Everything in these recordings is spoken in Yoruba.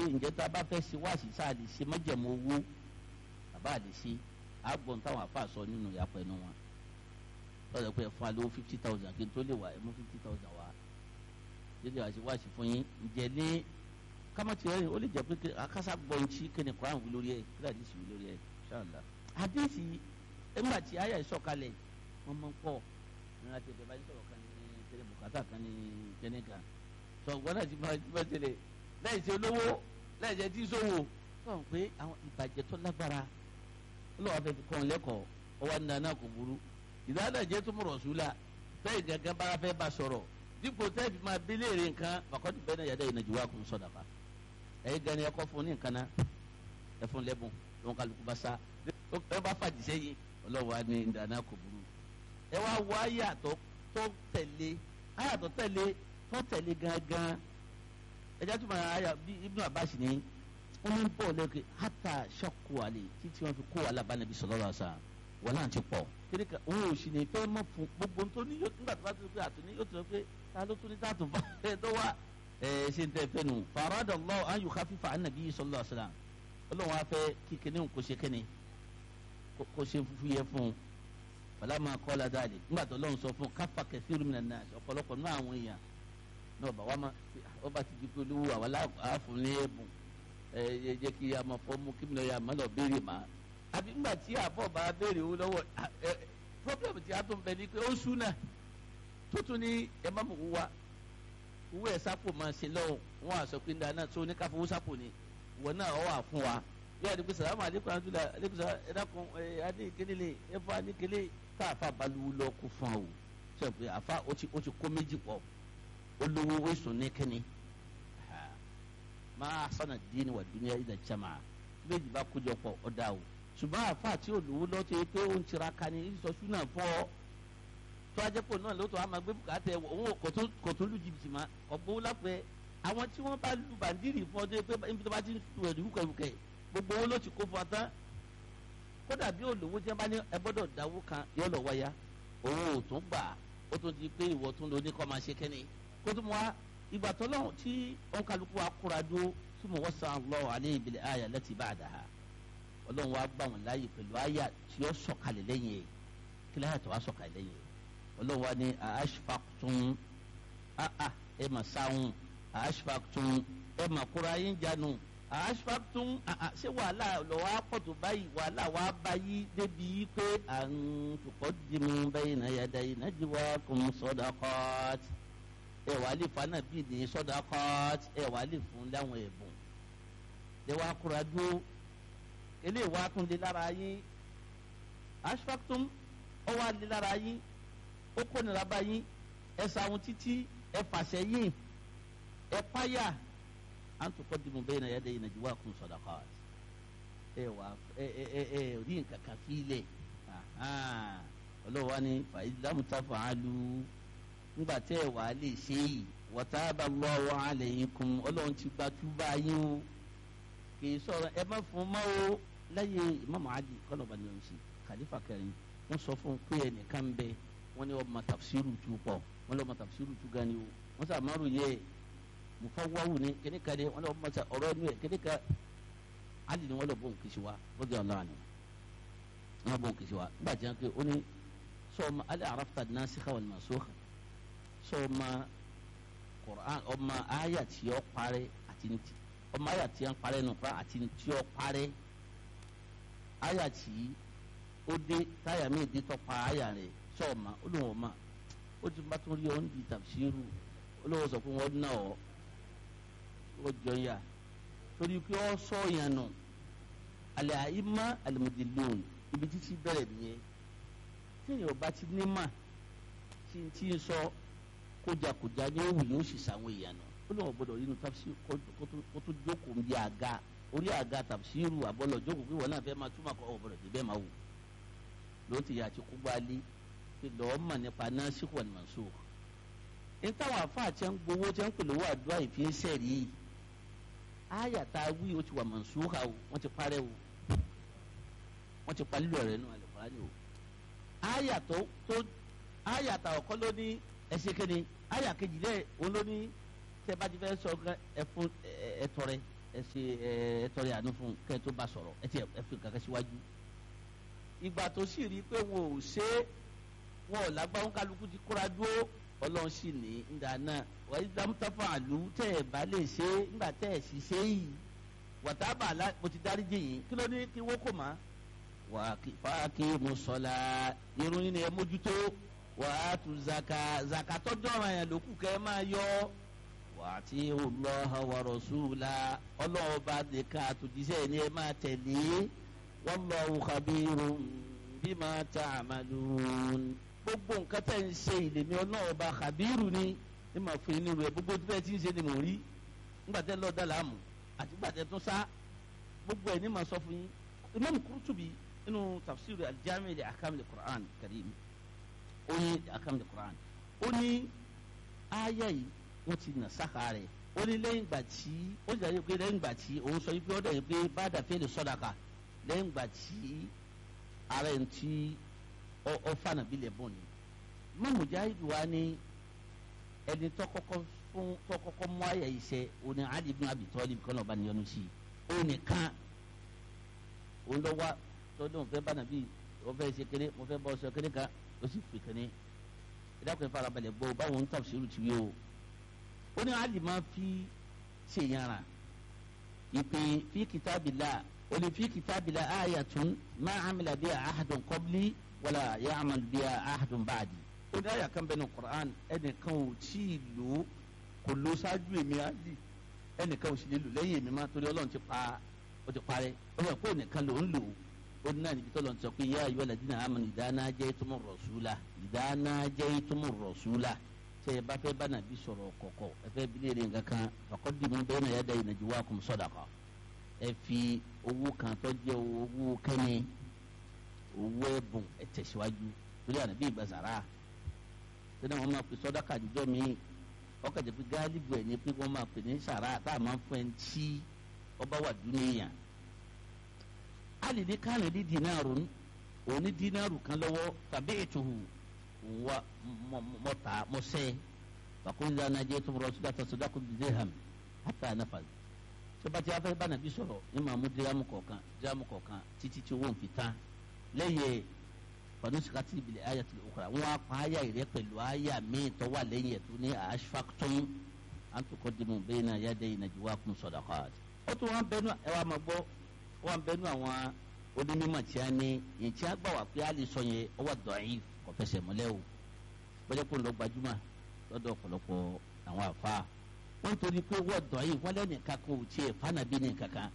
ǹjẹ́ tá a bá fẹ́ ṣe wáàsí sáà lè ṣe májẹ̀mú owó bàbá lè ṣe àgbọ̀n táwọn àfa sọ nínú ìyàpọ̀ ẹnu wọn lọ́dọ̀ pé ẹ fún wa lówó fifty thousand kí n tó lè wá ẹ mú fifty thousand wá jẹ́jẹ́ wá sí wáàsí fún yín ǹjẹ́ lé kámátì rẹ̀ ó lè jẹ́ pé akásá gbọ́ ntí kíni Quran wí lórí ẹ̀ kíni àdìsí wí lórí ẹ̀ ṣáàlá àdìsí ẹgbà tí àyà ìsọ̀kalẹ̀ wọ́n mọ̀ ń pọ̀ ní láti ẹ̀bẹ̀ báyìí sọ̀rọ̀ kan ní tẹ̀lé bùkátà kan ní kẹ́ní kan sọ̀gbọ́n náà ti bá tẹ̀lé lẹ́yìn tí olówó lẹ́yìn tí ẹ ti sòwò sọ̀rọ̀ pé àwọn ìbàjẹ́ tó lágbára olówó afẹ́ fi kọ́ lẹ́kọ̀ọ́ ọwọ́ ní dáná kò burú ìdáná jẹ́ tó mọ̀rọ̀ sùúlà tẹ́yìn gángan bá fẹ́ bá sọ̀rọ̀ dípò tẹ́yìn fi máa bíléèrè nǹkan bàkọ́tù bẹ́ẹ̀ náà yàda ìnàjú wa kò ń sọ̀dà fa ẹ̀yin gan ni ẹ̀kọ́ fún ní nǹkan náà ẹ̀ fún lẹ́bùn lóun kálukú bá sá ẹ bá fàdí sẹ́yìn ọlọ́wọ́ á ní ìdáná kò burú ẹ wá wọ ayàtọ̀ tó tẹ̀lé ayàtọ̀ tẹ̀lé tó tẹ̀lé gángan ẹjẹ́ tó máa ayà bí Ibn Abbas ní wọ́n ní bọ́ọ̀ lẹ́kẹ̀ hátà ṣọ́kù àlè títí wọ́n fi kó wàhálà bá nàbí sallallahu alaihi wasallam wọ́n náà ti pọ̀ kíni ká òun ò sì ní fẹ́ mọ́ fún gbogbo tó ní yóò nígbà tó bá ti pé àtúní yóò tó pé ta ló tún ní tá a tún bá ẹ tó wá ẹ ṣe ń tẹ fẹ́ nu faradallahu an yukhaffifa an nabi sallallahu alaihi wasallam Ọlọ́run wa fẹ́ kí kíní kò ṣe kíní kò ṣe fúfú yẹ fún un falama kọ́lá dáàlì nígbà tó lọ́n sọ fún káfà kẹfìrì mi nàá ọ̀pọ̀lọpọ̀ náà àwọn èèyàn náà bá wa ma ó bá ti di pé olówó àwọn aláàfin ní ẹ̀bùn ẹ ẹ jẹ́ kí a máa fọ́ mú kí mi náà yà má lọ béèrè má àbí nígbà tí àbọ̀ bá béèrè owó lọ́wọ́ ẹ pọ́blẹ́mù tí a tún bẹ ni pé ó sún náà tó tún ní ẹ má mú owó wa owó ẹ̀ sápò máa ṣe lọ́wọ́ wọn àṣọ pé dáná tó ní káfọ́ owó sápò ni ìwọ náà ọ wà fún wa yóò àdìpé sàlámù àdìpé àdúrà àdìpé sàlámù ẹ̀dàkùn ẹ̀ adé ìkéde ẹ̀fọ́ adékèlé tá a fa baluwu lọ kó fún o sọ pé àfa ó ti ó ti kó méjì pọ̀ olówó wẹsùn ní kínní máa sọnà dín wà dúnìá ìdá jama méjì bá kójọ pọ̀ ọdá o ṣùgbọ́n àfa àti olówó lọ tó yẹ pé ó ń tiraka ní ìsọsú náà fọ́ tó ajẹ́pọ̀ náà lóòótọ́ àmọ́ gbé bùkátà ẹ̀ òun kò tó lu jìbìtì ma ọ̀gbọ́n lápẹ́ àwọn tí wọ́n bá lu bàndírì fún ọdún pé ibi tó bá ti ń tu ẹ̀dùn rúkẹ̀rúkẹ̀ gbogbo owó ló ti kó fún ọ tán kódà bí olówó tí wọn bá ní ẹ gbọ́dọ̀ dáwó kan yóò lọ wáyà òun ò tún gbà ó tún di pé ìwọ tún lò ní kọ́ máa ṣe kẹ́ni kó tún wá ìgbà tó lọ́hùn tí òǹkàlùkù wa kóra dúró tí mo wọ́n san lọ alẹ́ ìbílẹ̀ àyà láti bá a dà ha ọlọ́run wa gbà wọ́n láàyè pẹ̀lú àyà tí ó sọ̀kalẹ̀ lẹ́yìn ẹ̀ kí láyà tó wá sọ̀kalẹ̀ lẹ́yìn ẹ̀ ọlọ́run wa ní àṣfàtún àà ẹ̀ mà sáwọn àṣfàtún ẹ̀ mà kóra yín jánu àṣfàtún ṣé wàhálà lọ́wọ́ àpọ̀tò báyìí wàhálà wà á báyìí débi pé à ń tukọ̀ dìmú bẹ́yìn náà yàda yìí náà jìwà kún sọ́dọ̀kọ́t ẹ wàá lè fa náà bíi ní sọ́dọ̀kọ́t ẹ wàá lè fún láwọn ẹ̀bùn ẹ wàá kúra dúró eléyìí wàá tún lé lára yín àṣfàtún ọ wàá lé lára yín ó kó nira bá yín ẹ sàwọn títí ẹ fàṣẹ yín ẹ páyà an tuqaddimu bayna yaday najwaakum sadaqat ẹ wà ẹ ẹ ẹ ẹ rí nǹkan kan fílẹ̀ ọlọ́wọ́ ni fa lam taf'alu ńgbà tẹ́ ẹ wà á lè ṣe yìí wa taba Allahu alaykum ọlọ́run ti gba túbà yín o kì í sọ̀rọ̀ ẹ má fún mọ́ o láyé Imam Ali kọ́lọ́ba ni wọ́n ṣe khalifa kẹrin wọ́n sọ fún pé ẹnìkan ń bẹ wọ́n ní ọmọ tafsiru tu pọ̀ wọ́n lọ́mọ tafsiru tu gan ni o wọ́n sàmárù yẹ mufawawu ni kini ka de wọn lọ masa ọ̀rọ̀ nu yẹ kini ka hali ni wọn lọ bọ nkisi wa rọdi Allah ni wọn lọ bọ nkisi wa n b'a jẹ ke o ni sọọma ali arafta nasikha wal mansukha sọọma Qur'an ọma aya tí ó parẹ́ àti ntí ọma aya tí ó parẹ́ nù kura àti ntí ó parẹ́ aya tí ó dé táyà mi dé tọpa aya rẹ̀ sọọma olùwọ̀n ma ó ti bá tó rí ọ ń di tafsiru olùwọ̀n sọ fún wọn náà ọ ó jọ ya torí pé ọ sọ yẹn nù alẹ́ àyímá alimudilon ibi títí bẹ̀rẹ̀ nìyẹn téèyàn bá ti ní mà tí n tí ń sọ kójakója ní òwú yóò sì sàwọn èèyàn nù ó lọ́wọ́ gbọ́dọ̀ nínú tafsir kó tó jókòó ń bí àga orí àga tafsiru àbọ̀lọ̀ jókòó pé wọn náà fẹ́ máa túmọ̀ kọ́ ọ̀bọ̀dọ̀ débẹ̀ máa wù ló ti yà àti kú gbálí pé lọ́ọ́ mà nípa nasikh wal mansukh ní táwọn àfáà tí ń gbowó tí ń pèlè owó àdúrà ìfi ń sẹ̀rí yìí àyà tá a wí o ti wà mọ̀nsúkà o wọ́n ti parẹ́ o wọ́n ti pa lílọ̀ rẹ̀ nù àlùfáàní o àyà tó tó àyà tá ọ̀kọ́ ló ní ẹsẹ̀ kéde àyà kejì lẹ̀ òun ló ní tẹ́ bá ti fẹ́ sọ ẹfun ẹtọrẹ ẹ ṣe ẹ tọrẹ àánú fún kẹ́ ẹ tó bá sọ̀rọ̀ ẹ ti ẹ fi kankan síwájú ìgbà tó sì rí i pé wọn ò ṣe é wọn ò lágbáwọn kálukú ti kóra dúró ọlọ́run sì ní ìgbà náà wà á dámútàfà àlù tẹ́ ẹ bá lè ṣe é nígbà tẹ́ ẹ sì ṣe yìí wàtábà mo ti dárí jì yín kí ló ní kí wọ́n kò má wà á kí mo sọ̀la irun yín ni ẹ mójútó wà á tu zaka zaka tọ́jú ọ̀ràn yẹn lókù kẹ́ ẹ máa yọ wà á ti Allah wa rasula ọlọ́run bá nìkan àtòjíṣẹ́ ni ẹ máa tẹ̀lé wallahu khabirun bima ta'malun gbogbo nǹkan tẹ̀ ń ṣe ìlèmí ọlọ́run ọba khabiru ni ẹ máa fún yín nínú ẹ gbogbo tí bẹ́ẹ̀ ti ń ṣe ni mò ń rí nígbà tẹ́ lọ́ọ́ dá làámù àti nígbà tẹ́ tún sá gbogbo ẹ̀ ní máa sọ fún yín Imam Qurtubi nínú tafsir al-Jami' li ahkam al-Qur'an karim ó ní ahkam al-Qur'an ó ní ayé yìí wọ́n ti nà sáka rẹ̀ ó ní lẹ́yìn ìgbà tí ó sì dájú pé lẹ́yìn ìgbà tí òun sọ pé ó dẹ̀ pé bá dàfẹ́ lè sọ́dàkà lẹ́yìn ìgbà tí ara ẹ̀ ń tí ọ fànà bí lè bọ̀ ni mọ mujahid wa ni ẹni tó kọ́kọ́ fún tó kọ́kọ́ mú àyà yìí ṣe òní Ali ibn Abi Talib kọ́nà ọba níyọnu sí i ó nìkan òun lọ wá tọdún fẹ́ bá nàbí wọ́n fẹ́ ṣe kéré wọ́n fẹ́ bọ́ ṣe kéré kan ó sì fi kéré ìdákùnrin farabalẹ̀ gbọ́ báwọn ń tafsiru ti wí o ó ní Ali máa fi ṣèyànra ìpè fi kitabillah ó ní fi kitabillah ayatun ma amila biha ahadun qabli wala ya'mal biha ahadun ba'di ó ní àyà kan bẹ́ẹ̀ ní Qur'an ẹnìkan ò tí ì lò ó kò lò ṣáájú èmi Ali ẹnìkan ò sì lè lò lẹ́yìn èmi má torí Ọlọ́run ti pa ó ti parẹ́ ó yẹ kó nìkan ló ń lò ó ní náà níbi tó lọ́n sọ pé yá ayọ́ ladina amanu idha najaytumur rasula idha najaytumur rasula tẹ ẹ bá fẹ́ bá nàbí sọ̀rọ̀ kọ̀kọ̀ ẹ fẹ́ bí léèrè nǹkan kan faqaddimu bayna yaday najwakum sadaqa ẹ fi owó kan tó jẹ́ owó kẹ́ni owó ẹ̀bùn ẹ tẹ̀síwájú torí àná bí ìgbà sàrà sínú àwọn máa pè sọ́dáka àdìjọ́ mi ọkọ̀ jẹ́ pé gáálíbù ẹ̀ ní pé wọ́n máa pè ní sàrà tá a máa ń fún ẹ tí ọba wà dúníyàn alì ní kánà ní dínàrù òní dínàrù kan lọ́wọ́ tàbí ètùhù wa mọ́ta mọ́sẹ́ fàkúndà nàjẹ́ tó rọ̀ sódà sódà kó dirham hàtà nàfà sọba tí a fẹ́ bá nàbí sọ̀rọ̀ ní màá mú dírámù kọ̀ọ̀kan dírámù kọ̀ọ̀kan títí tí owó ń fi tán lẹ́yìn fanusikati ibile aya tili okura wọn apá aya yìí rẹ pẹ̀lú aya míì tó wà lẹ́yìn ẹ̀ tó ní ashfaqtum an tuqaddimu bayna yaday najwakum sadaqat ó tún wọn bẹnu ẹ wà máa gbọ́ wọn bẹnu àwọn onímọ̀ tí a ní yìí tí a gbà wá pé a lè sọ yẹn ó wà da'if kò fẹsẹ̀ múlẹ̀ o bọ́jà kó ń lọ gbajúmọ̀ lọ́dọ̀ ọ̀pọ̀lọpọ̀ àwọn àfa wọn torí pé wọ́n da'if wọ́n lẹ́nìkan kò tiẹ̀ fànàbí ní kankan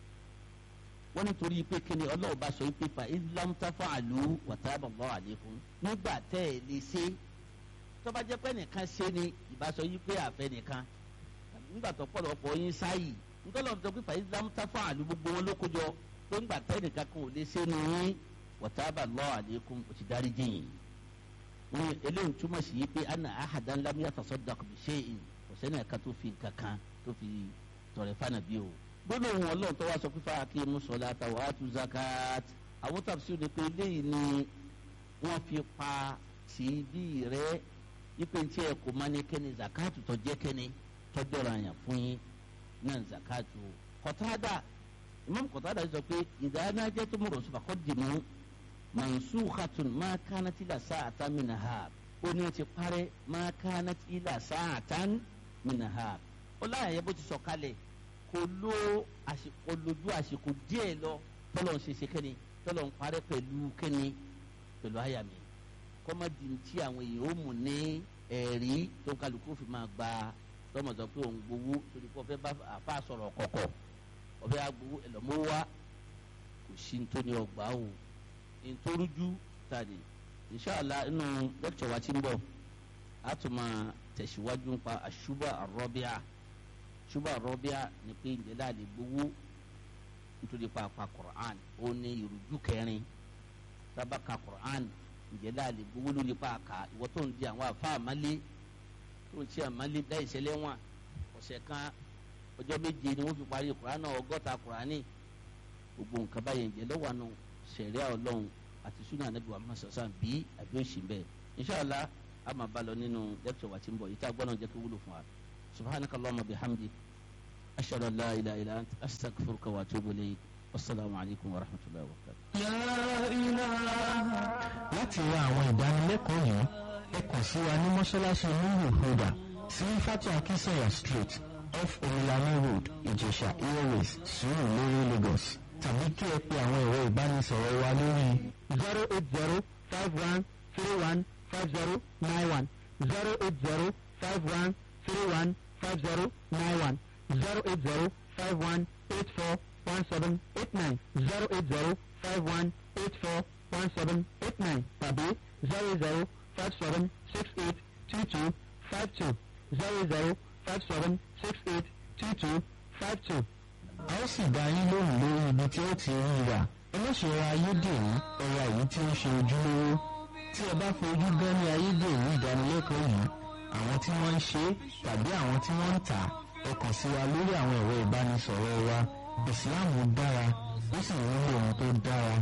wọ́n nítorí pé kíni ọlọ́run bá sọ pé fa islam tafa àlù wàtábà bọ́ àlékún nígbà tẹ́ ẹ lè ṣe tó bá jẹ́ pé nìkan ṣe ni ìbá sọ yí pé àfẹ́ nìkan nígbà tó pọ̀lọpọ̀ yín sáyì nítorí ọ̀dọ́ sọ pé fa islam tafa àlù gbogbo wọn ló kójọ pé ńgbà tẹ́ nìkan kan ò lè ṣe ni yín wàtábà lọ́ àlékún kò ti dárí jìn wọn eléyìí túmọ̀ sí yí pé anna ahadan lam yatasaddaq bi shay'in kò sẹ́ni ẹ̀ka tó fi nǹkan kan tó fi tọrẹ fánàbí o gbọ́dọ̀ wọn lọ́n tó wá sọ pé fáwọn akéwì mùsọ̀lá àtàwọn àtú zakat àwọn tàbí ní pé eléyìí ni wọ́n fi pa sí bí rẹ ipe tí ẹ kò máa ní kẹ́ni zakat tó jẹ́ kẹ́ni tó jọra yàn fún yín náà zakat o kọ́tàdà imam kọ́tàdà sọ pé ìdáná jẹ́ tó mọ̀rọ̀ sọ̀rọ̀ kọ́ dìmú mansukhatun ma kanat ila sa'atan min nahar ó ní o ti parẹ́ ma kanat ila sa'atan min nahar ó láyà yẹ bó ti sọ kalẹ̀ kò lo àsìkò lójú àsìkò díẹ̀ lọ tọ́lọ̀ ń ṣeṣe kẹ́ni tọ́lọ̀ ń parẹ́ pẹ̀lú kẹ́ni pẹ̀lú àyà mi kọ́mọ́dì tí àwọn èèyàn ó mú ní ẹ̀rí tó kálukú fi máa gba tọ́mọ̀tọ́ pé òun gbowó torí pé ọ̀fẹ́ bá àfa sọ̀rọ̀ kọ̀kọ̀ ọ̀fẹ́ agbowó ẹ̀lọ́mọ́ wá kò sí nítorí ọgbà o nítorújú tàdí inṣàlá inú lẹ́kítọ̀ wa ti ń bọ̀ á tún máa tẹ̀síwájú nípa àṣùbà àrọ́bíà ṣùgbọ́n rọ́bíà ni pé ìjẹ́lá lè gbowó nítorí pàápàá Qur'an ó ní ìrújú kẹrin tábàkà Qur'an ìjẹ́lá lè gbowó lórí pàákà ìwọ tó ń di àwọn àfa àmálé tó ń ṣe àmálé dá ìṣẹ̀lẹ̀ wọn ọ̀sẹ̀ kan ọjọ́ méje ni wọ́n fi parí Qur'an náà ọgọ́ta Qur'ani gbogbo nǹkan báyẹn ìjẹ́ lọ́wọ́ àánú sẹ̀ríà ọlọ́run àti sunnah Ànábì wa Muhammad sọ̀sán bí àbí òsì bẹ́ẹ̀ inṣàlá a máa bá lọ nínú lẹ́kítọ̀ wa tí ń bọ̀ yìí tá a gbọ́dọ̀ jẹ́ kó wúlò fún wa. سبحانك اللهم بحمدك ashhadu an la ilaha illa anta astaghfiruka wa atubu ilayk wasalaamu alaykum wa rahmatulahi wa barakatuh. láti ra àwọn ìdánilẹ́kọ̀ọ́ yìí ẹ kàn sí wa ní mọ́ṣáláṣí nuru huda sí fatu akinsanya street off omilani road ìjẹ̀ṣà airways sùúrù lórí lagos tàbí kí ẹ pe àwọn ẹ̀rọ ìbánisọ̀rọ̀ wa lórí zero eight zero five one three one five zero nine one zero eight zero five one three one five zero nine one zero eight zero five one eight four one seven eight nine zero eight zero five one eight four one seven eight nine tàbí zero zero five seven six eight two two five two zero zero five seven six eight two two five two. a ó sì dá yín lóhùn lórí ibi tí ó ti rí rà ẹlẹ́ṣẹ̀rọ ayédèrú ẹ̀rọ èyí tí ó ṣe ojúlówó tí ẹ bá fojú gan ní ayédèrú ìdánilẹ́kọ̀ọ́ yìí àwọn tí wọ́n ń ṣe tàbí àwọn tí wọ́n ń tà ẹ kàn sí wa lórí àwọn ẹ̀rọ ìbánisọ̀rọ̀ wa ìsìláàmù dára ó sì nílò ohun tó dára.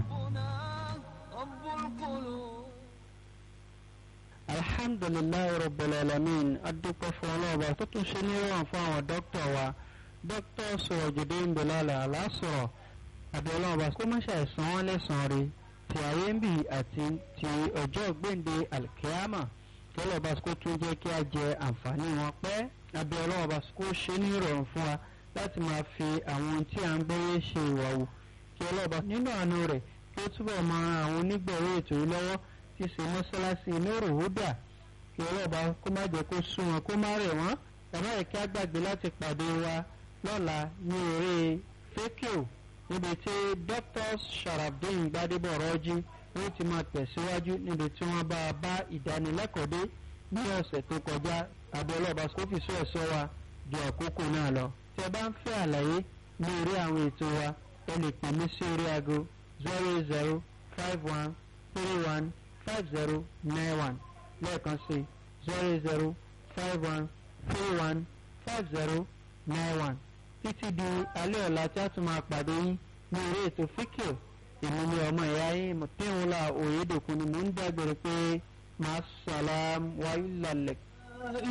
alhamdulilayi rabbil alamin adúpẹ́ fún ọlọ́ọ̀bà tó tún ṣe nírọ̀rùn fún àwọn dókítà wa dókítà Surajuddin Bilal Alasọ̀rọ̀ àbí ọlọ́ọ̀bà kó má ṣe àìsàn wọn lẹ́sàn-án rí ti ayé ń bì àti ti ọjọ́ gbèǹde alkiyama kí ọlọ́ọ̀bà kó tún jẹ́ kí a jẹ àǹfààní wọn pẹ́ àbí ọlọ́ọ̀bà kó ṣe nírọ̀rùn fún wa láti máa fi àwọn ohun tí à ń gbọ́yé ṣe ìwà wò kí ọlọ́ọ̀bà nínú àánú rẹ̀ kí ó túbọ̀ máa ran àwọn onígbọ̀wé ètò yìí lọ́wọ́ tí ṣe mọ́ṣáláṣí Nuru Huda kí ọlọ́ọ̀bá kó má jẹ́ kó sún wọn kó má rẹ̀ wọ́n ẹ̀rọ ẹ̀kí àgbàgbé láti pàdé wa lọ́la ní eré fẹ́kíò níbi tí Dr. Sharafdin Gbadebo Rọ́jí ó ti máa tẹ̀síwájú níbi tí wọ́n bá a bá ìdánilẹ́kọ̀ọ́ dé ní ọ̀sẹ̀ tó kọjá àbí ọlọ́ọ̀bá kó fi sọ ẹ̀sọ́ wa ju àkókò náà lọ tí ẹ bá ń fẹ́ àlàyé ní orí àwọn ètò wa ẹ lè pè mí sí orí aago zero zero five one three one five zero nine one lẹ́ẹ̀kan sí zero zero five one three one five zero nine one títí di alẹ́ ọ̀la tí a tún máa pàdé yín ní orí ètò fíkìọ̀ èmi ni ọmọ ìyá yín mọ̀tẹ́wọ́lá òyedèkun ni mò ń dágbére pé màá sàlám wáyé lálẹ́.